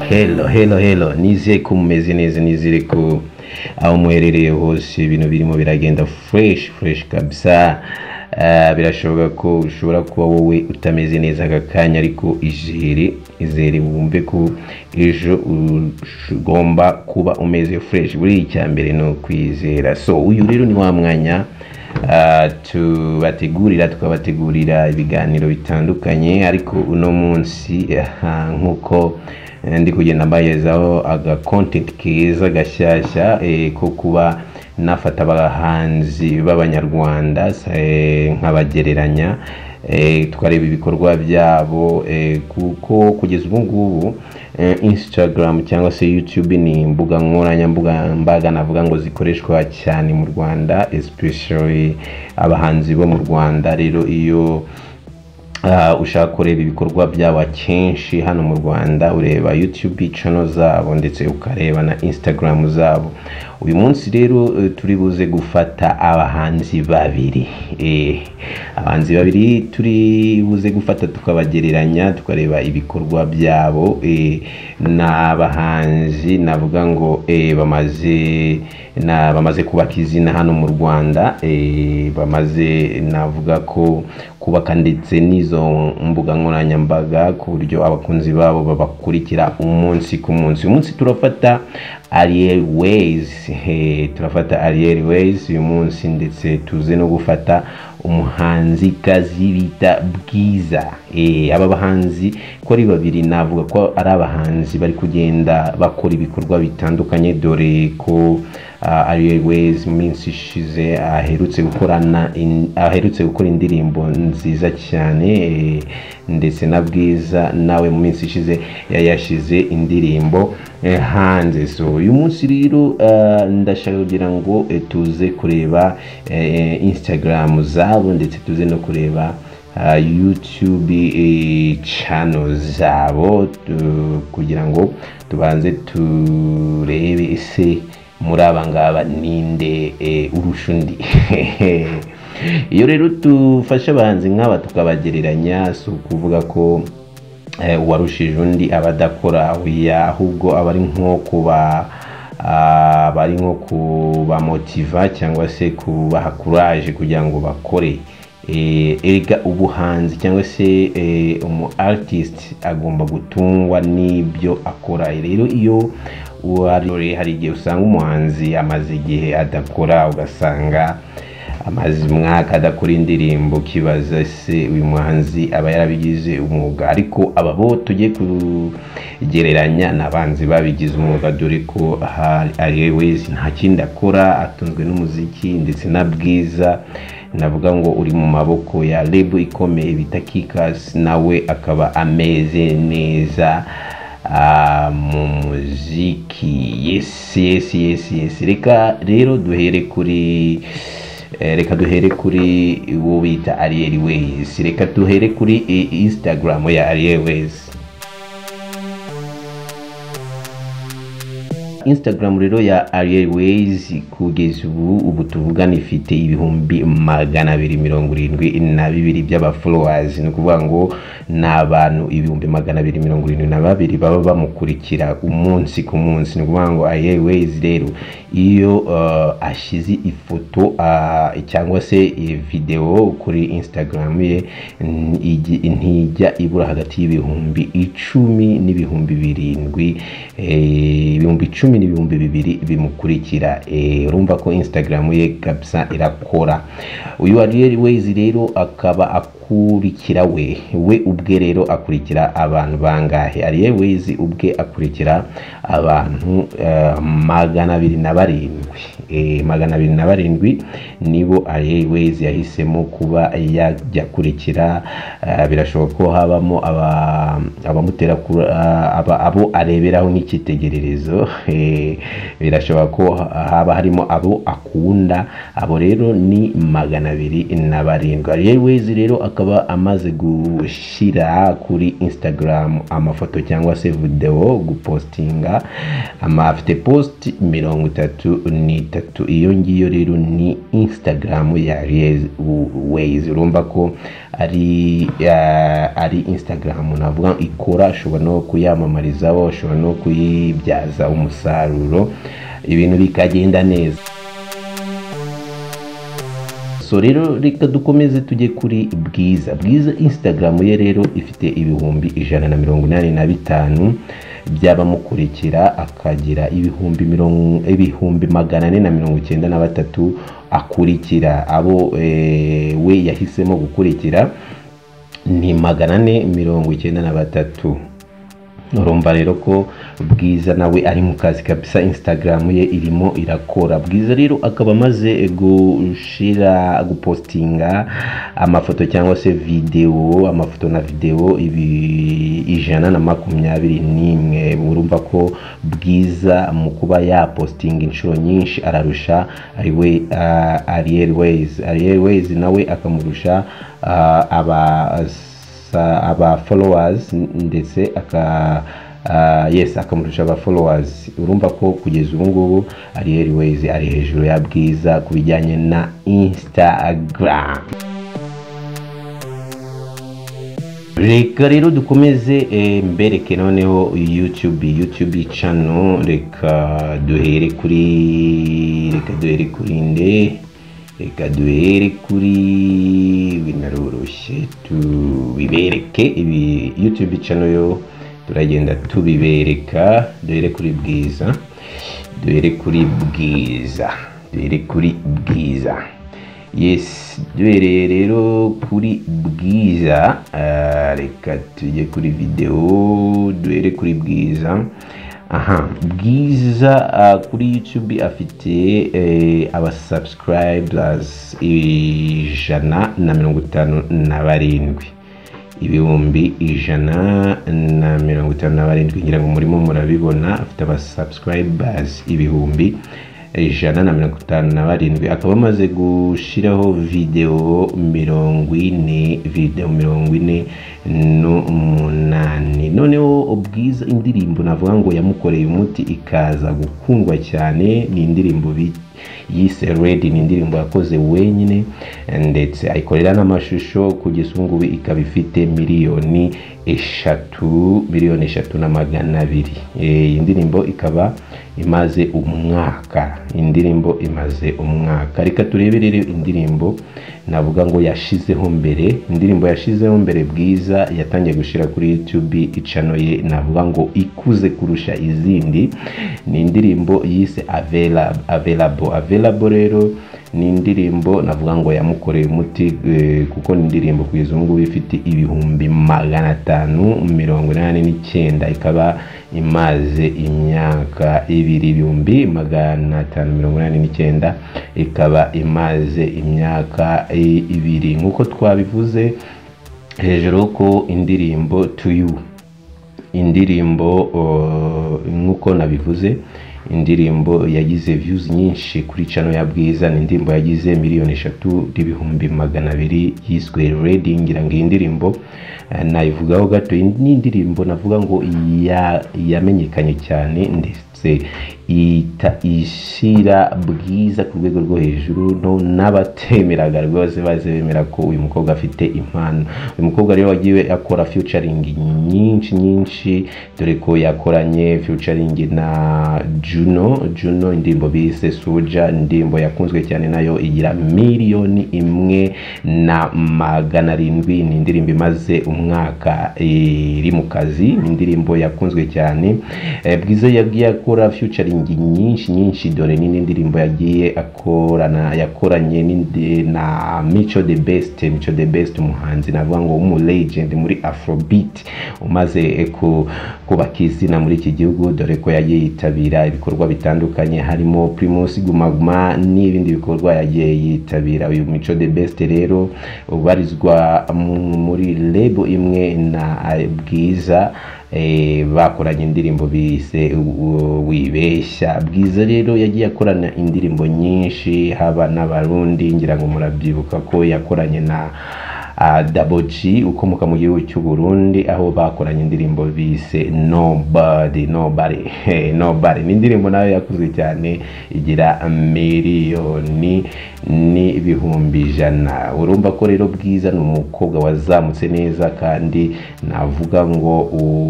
Hello, hello, hello. Nizeye ko mumeze neza, nizere ko aho muherereye hose ibintu birimo biragenda fresh fresh kabisa. Ah, birashoboka ko ushobora kuba wowe utameze neza aka kanya ariko izere izere wumve ko ejo ugomba kuba umeze fresh buri icyambere ni ukwizera so uyu rero ni wa mwanya ah, tubategurira tukabategurira ibiganiro bitandukanye ariko uno munsi aha, nk'uko eh, ndi kugenda mbagezaho aga content keza gashyashya eh, ko kuba nafata abahanzi b'abanyarwanda eh, nkabagereranya eh, tukareba ibikorwa byabo eh, kuko kugeza ubu ngubu eh, instagram cyangwa se youtube ni imbuga nkoranyambuga mbaga navuga ngo zikoreshwa cyane mu rwanda especially abahanzi bo mu rwanda rero iyo Ah, ushaka kureba ibikorwa byabo akenshi hano mu rwanda ureba youtube channel zabo ndetse ukareba na instagram zabo uyu munsi rero eh, turi buze gufata abahanzi babiri eh, abahanzi babiri turi buze gufata tukabagereranya tukareba ibikorwa byabo eh, n'abahanzi navuga ngo eh, bamaze na bamaze kubaka izina hano mu rwanda eh, bamaze navuga ko kubaka ndetse n'izo mbuga nkoranyambaga ku buryo abakunzi babo babakurikira umunsi ku munsi uyu munsi turafata ariel ways eh, turafata ariel ways uyu munsi ndetse tuze no gufata umuhanzikazi bita bwiza Eh, aba bahanzi ko ari babiri navuga ko ari abahanzi bari kugenda bakora ibikorwa bitandukanye dore ko uh, ariel ways mu minsi ishize aherutse gukorana in- aherutse gukora indirimbo nziza cyane eh, ndetse na bwiza nawe mu minsi ishize yayashize indirimbo eh, hanze so uyu munsi rero uh, ndashaka kugira ngo eh, tuze kureba eh, instagram zabo ndetse tuze no kureba uh, youtube eh, channel zabo tu- kugira ngo tubanze turebe ese muri aba ngaba ninde eh, urusha undi iyo rero tufashe abahanzi nk'aba tukabagereranya si ukuvuga ko eh, uwarushije undi aba adakora oya ahubwo aba ari nko kuba ah, aba ari nko kubamotiva cyangwa se kubaha kuraje kugira ngo bakore Eh, erega ubuhanzi cyangwa se eh, umu artist agomba gutungwa n'ibyo akora rero iyo uwari hari igihe usanga umuhanzi amaze igihe adakora ugasanga amaze umwaka adakora indirimbo ukibaza se uyu muhanzi aba yarabigize umwuga ariko aba bo tujye kugereranya n'abanzi babigize umwuga dore ko ari wese nta kindi akora atunzwe n'umuziki ndetse na bwiza navuga ngo uri mu maboko ya lebo ikomeye bita kikasi nawe akaba ameze neza Ah, mu muziki yes yes yes yes reka rero duhere kuri eh, reka duhere kuri uwo bita ariel ways reka duhere kuri eh, instagram ya ariel ways instagram rero ya ariel ways kugeza ubu ubu tuvugana ifite ibihumbi magana abiri mirongo irindwi na bibiri by'abafollowers ni ukuvuga ngo ni abantu ibihumbi magana abiri mirongo irindwi na babiri baba bamukurikira umunsi ku munsi ni ukuvuga ngo ariel ways rero iyo uh, ashize ifoto uh, cyangwa se eh, videwo kuri instagram ye n- igi- ntijya ibura hagati y'ibihumbi icumi n'ibihumbi birindwi eh, ibihumbi icumi n'ibihumbi bibiri bimukurikira eh, urumva ko instagram ye kabisa irakora uyu ariel ways rero akaba akurikira we we ubwe rero akurikira abantu bangahe ariel ways ubwe akurikira abantu eh, magana abiri na barindwi Eh, magana abiri na barindwi nibo ariel ways yahisemo kuba yajya akurikira Eh, birashoboka ko habamo aba- abamutera kura- aba- abo areberaho nk'icyitegererezo Eh, birashoboka ko haba harimo abo akunda abo rero ni magana abiri na barindwi ariel ways rero akaba amaze gushyira kuri instagram amafoto cyangwa se videwo gupostinga ama afite post mirongo itatu n'itatu iyo ngiyo rero ni instagram ya Reyes Ways urumva ko ari eh, ari instagram navuga ikora ushobora no kuyamamarizaho ushobora no kuyibyaza umusaruro ibintu bikagenda neza so rero reka dukomeze tujye kuri bwiza bwiza instagram ye rero ifite ibihumbi ijana na mirongo inani na bitanu by'abamukurikira akagira ibihumbi mirongo ibihumbi magana ane na mirongo icyenda na batatu akurikira abo eh, we yahisemo gukurikira ni magana ane mirongo icyenda na batatu urumva rero ko bwiza nawe ari mu kazi kabisa instagram ye irimo irakora bwiza rero akaba amaze gushira gupostinga amafoto cyangwa se videwo amafoto na videwo ibi ijana na makumyabiri n'imwe urumva ko bwiza mu kuba yapostinga inshuro nyinshi ararusha ariwe uh, ariel ways ariel ways nawe akamurusha ah, aba aba followers ndetse aka uh, yes akamurusha aba followers urumva ko kugeza ubu ngubu ari Airways ari hejuru ya bwiza ku bijyanye na Instagram reka rero dukomeze eh, mbereke noneho youtube youtube channel reka duhere kuri reka duhere kuri nde reka duhere kuri binaroroshye tubibereke ibi youtube channel yo turagenda tubibereka duhere kuri bwiza duhere kuri bwiza duhere kuri bwiza yes duhereye rero kuri bwiza ah, reka tujye kuri videwo duhere kuri bwiza aha bwiza uh, kuri youtube afite eh, abasubscribers ijana na mirongo itanu na barindwi ibihumbi ijana na mirongo itanu na barindwi ngira ngo murimo murabibona afite abasubscribers ibihumbi ijana na mirongo itanu na barindwi akaba amaze gushyiraho videwo mirongo ine videwo mirongo ine n'umunani noneho ubwiza indirimbo navuga ngo yamukoreye umuti ikaza gukundwa cyane ni indirimbo bi- yise redi ni indirimbo yakoze wenyine ndetse ayikorera n'amashusho kugeza ubu ngubu ikaba ifite miliyoni eshatu miliyoni eshatu na magana abiri Eh, iyi ndirimbo ikaba imaze umwaka indirimbo imaze umwaka reka turebere rero indirimbo navuga ngo yashizeho mbere indirimbo yashizeho mbere bwiza yatangiye gushyira kuri youtube icano ye navuga ngo ikuze kurusha izindi ni indirimbo yise avelabo avelabo rero ni indirimbo navuga ngo yamukoreye umuti eh, kuko ni indirimbo kugeza ubu ngubu ifite ibihumbi magana atanu mirongo inani n'icyenda ikaba imaze imyaka ibiri ibihumbi magana atanu mirongo inani n'icyenda ikaba imaze imyaka i- ibiri nk'uko twabivuze hejuru ko indirimbo to you indirimbo uh, nk'uko nabivuze indirimbo yagize views nyinshi kuri cano ya bwiza ni indirimbo yagize miliyoni eshatu n'ibihumbi magana abiri yiswe redi ngira ngo iyi ndirimbo eh, nayivugaho gato iyi ni indirimbo navuga ngo ya- yamenyekanye cyane ndetse ita ishyira bwiza ku rwego rwo hejuru no n'abatemeraga rwose baze bemera ko uyu mukobwa afite impano uyu mukobwa rero wagiye akora featuring nyinshi nyinshi dore ko yakoranye featuring na Juno Juno indirimbo bise Soja indirimbo yakunzwe cyane nayo igira miliyoni imwe na magana arindwi ni indirimbo imaze umwaka iri mu kazi ni indirimbo yakunzwe cyane Eh, bwiza yagiye akora featuring nyinshi nyinshi dore ni n'indirimbo yagiye akorana yakoranye n'indi- na Mico the Best Mico the Best umuhanzi navuga ngo umu legend muri Afrobeat umaze eh, ku- kubaka izina muri iki gihugu dore ko yagiye yitabira ibikorwa bitandukanye harimo Primus Guma Guma n'ibindi bikorwa yagiye yitabira uyu Mico the Best rero ubarizwa mu- muri label imwe na eh, Bwiza eh, bakoranye indirimbo bise u- wibeshya bwiza rero yagiye akorana indirimbo nyinshi haba n'abarundi ngira ngo murabyibuka ko yakoranye na daboji ukomoka mu gihugu cy'u Burundi aho bakoranye indirimbo bise nobody nobody nobody ni indirimbo nayo yakozwe cyane igira miliyoni n'ibihumbi ijana urumva ko rero bwiza ni umukobwa wazamutse neza kandi navuga ngo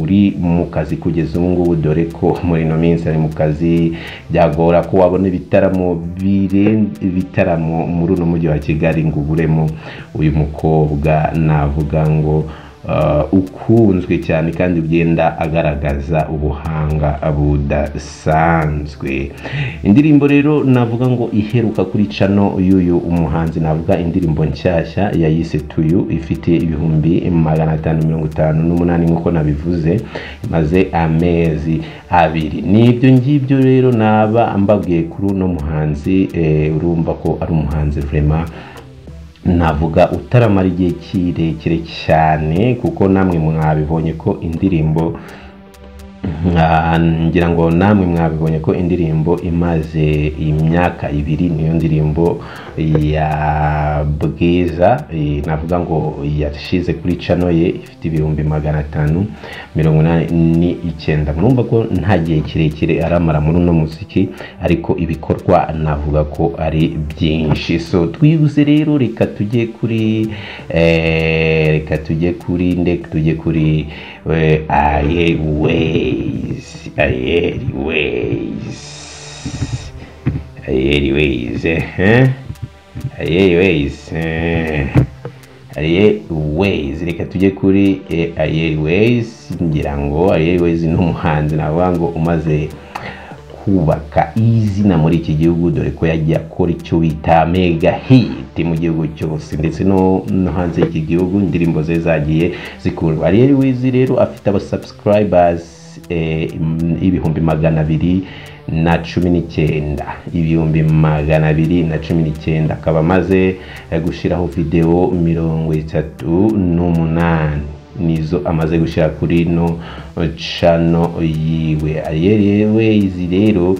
uri mu kazi kugeza ubu ngubu dore ko muri ino minsi ari mu kazi byagora ko wabona ibitaramo birenze ibitaramo muri uno mujyi wa kigali ngo uburemo uyu mukobwa navuga ngo ukunzwe cyane kandi ugenda agaragaza ubuhanga budasanzwe indirimbo rero navuga ngo iheruka kuri cano y'uyu umuhanzi navuga indirimbo nshyashya yayise tuyu ifite ibihumbi magana atanu mirongo itanu n'umunani nk'uko nabivuze imaze amezi abiri ni ibyo ngibyo rero naba mbagiye kuri uno muhanzi urumva ko ari umuhanzi vurema navuga utaramara igihe kirekire cyane kuko namwe mwabibonye ko indirimbo ngira ngo namwe mwabibonye ko indirimbo imaze imyaka ibiri niyo ndirimbo ya bwiza navuga ngo yashize kuri cano ye ifite ibihumbi magana atanu mirongo inani n'icyenda murumva ko nta gihe kirekire aramara muri uno muziki ariko ibikorwa navuga ko ari byinshi so twibuze rero reka tujye kuri reka tujye kuri ndeka tujye kuri aye ways aye ways aye ways eh aye ways aye ways reka tujye kuri aye ways ngira ngo aye ways ni umuhanzi navuga ngo umaze kubaka izina muri iki gihugu dore ko yagiye akora icyo bita mega hit mu gihugu cyose ndetse no hanze y'iki gihugu indirimbo ze zagiye zikundwa ariyo wizi rero afite abasubscribers ibihumbi magana abiri na cumi n'icyenda ibihumbi magana abiri na cumi n'icyenda akaba amaze gushyiraho videwo mirongo itatu n'umunani nizo amaze gushyira kuri ino cano yiwe ariyerewe izi rero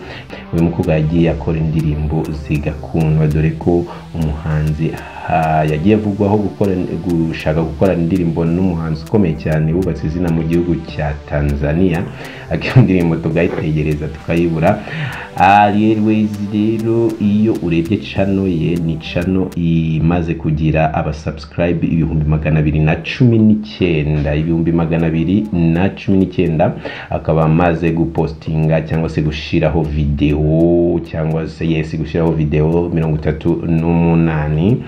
uyu mukobwa yagiye akora indirimbo zigakundwa dore ko umuhanzi yagiye avugwaho gushaka gukorana indirimbo n'umuhanzi ukomeye cyane wubatse izina mu gihugu cya tanzania akeneye indirimbo tukayitegereza tukayibura ariyereweyiz rero iyo urebye cano ye ni cano imaze kugira abasubscribe ibihumbi magana abiri na cumi n'icyenda ibihumbi magana abiri na cumi n'icyenda akaba amaze gupostinga cyangwa se gushyiraho videwo cyangwa se yesi gushyiraho videwo mirongo itatu n'umunani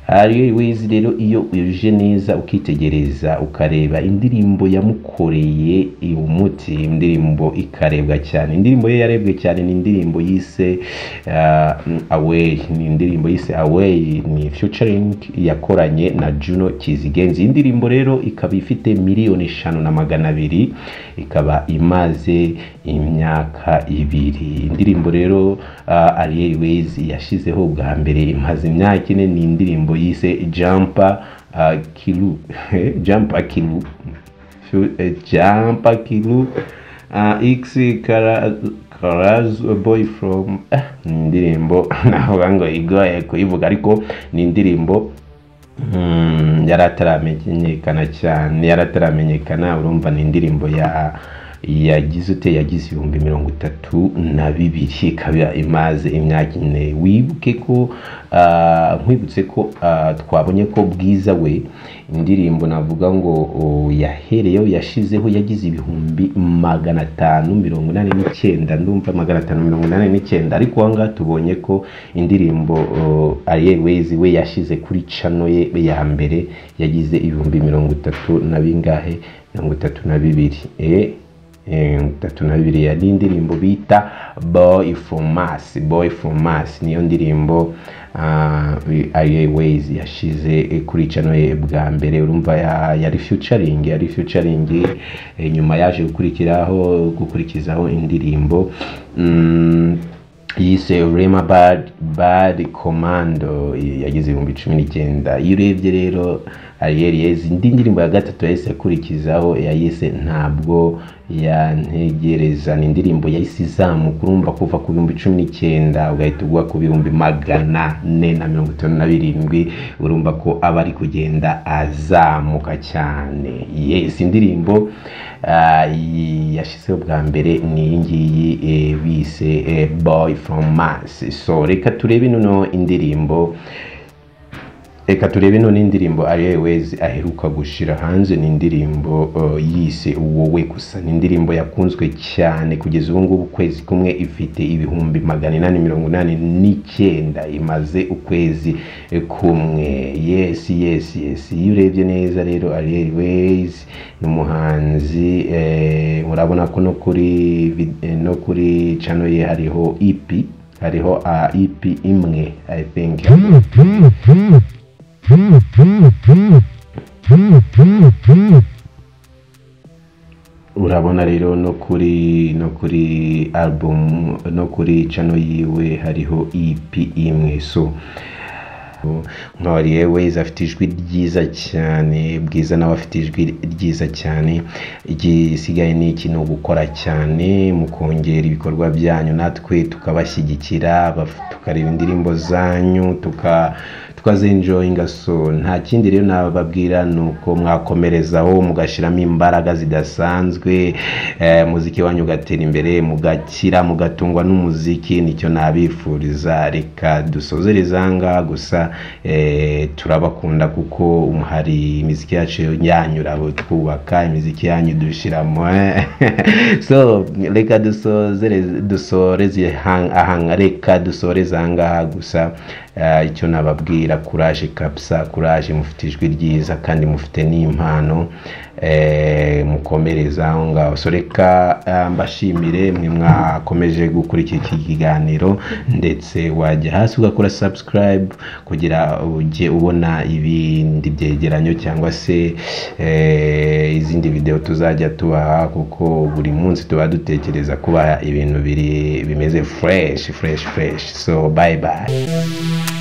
ariyo wizi rero iyo uje neza ukitegereza ukareba indirimbo yamukoreye umuti indirimbo ikarebwa cyane indirimbo ye yarebwe cyane ni indirimbo yise aweyi ni indirimbo yise aweyi ni fiyucaringi yakoranye na juno kizigenzi iyi ndirimbo rero ikaba ifite miliyoni eshanu na magana abiri ikaba imaze imyaka ibiri indirimbo rero ariyo wizi yashyizeho bwa mbere imaze imyaka ine ni indirimbo yise jampa kiru jampa kiru jampa kiru x karazi boy from indirimbo navuga ngo igoye kuyivuga ariko ni indirimbo yari ataramenyekana cyane yari ataramenyekana urumva ni indirimbo ya yagize ute yagize ibihumbi mirongo itatu na bibiri ikaba imaze imyaka ine wibuke ko nkwibutse ko twabonye ko bwiza we indirimbo navuga ngo yahereyeho yashizeho yagize ibihumbi magana atanu mirongo inani n'icyenda ndumva magana atanu mirongo inani n'icyenda ariko aha ngaha tubonye ko indirimbo ariyeweyizi we yashize kuri cano ye ya mbere yagize ibihumbi mirongo itatu na bingahe mirongo itatu na bibiri tatu na bibiri yari indirimbo bita boy from us boy from us niyo ndirimbo ayeways yashize kuri cano ye bwa mbere urumva yari futuring yari futuring nyuma yaje gukurikiraho gukurikizaho indirimbo yise rema bad bad commando yagize ibihumbi cumi n'icyenda iyo urebye rero Ariel Yezi indi ndirimbo ya gatatu yahise akurikizaho yayise ntabwo yantegereza ni indirimbo yahise izamuka urumva kuva ku bihumbi cumi n'icyenda ugahita ugwa ku bihumbi magana ane na mirongo itanu na birindwi urumva ko aba ari kugenda azamuka cyane yesi indirimbo ah, yi- yashyizeho bwa mbere ni iyi ngiyi eh, bise eh, boy from mars so reka turebe noneho indirimbo reka turebe none indirimbo ariel wezi aheruka gushyira hanze ni indirimbo uh, yise wowe gusa ni indirimbo yakunzwe cyane kugeza ubu ngubu ukwezi kumwe ifite ibihumbi magana inani mirongo inani n'icyenda imaze ukwezi eh, kumwe yes yes yes iyo urebye neza rero ariel wezi ni umuhanzi eh, urabona ko no kuri vid- eh, no kuri channel ye hariho EP hariho uh, EP imwe i think urabona rero no kuri no kuri album no kuri channel yiwe hariho EP imwe so nkawariye weza afite ijwi ryiza cyane bwiza nawe afite ijwi ryiza cyane igisigaye ni iki ni ugukora cyane mu kongera ibikorwa byanyu natwe tukabashyigikira baf- tukareba indirimbo zanyu tuka tukazenjoyinga so nta kindi rero nababwira ni uko mwakomerezaho mugashyiramo imbaraga zidasanzwe eh, muziki wanyu ugatera imbere mugakira mugatungwa n'umuziki nicyo nabifuriza reka dusozereza aha ngaha gusa eh, turabakunda kuko hari imiziki yacu yanyu twubaka imiziki yanyu dushyiramo so reka dusozereze- dusoreze hang- ahanga reka dusoreze aha ngaha gusa Eh, icyo nababwira kuraje kabisa kuraje mufite ijwi ryiza kandi mufite n'impano eh, mukomereza aho ngaho so reka eh, mbashimire mwe mwakomeje gukurikira iki kiganiro ndetse wajya hasi ugakora subscribe kugira ujye ubona ibindi byegeranyo cyangwa se eh, izindi videwo tuzajya tubaha kuko buri munsi tuba dutekereza kubaha ibintu biri bimeze fresh fresh fresh so bye bye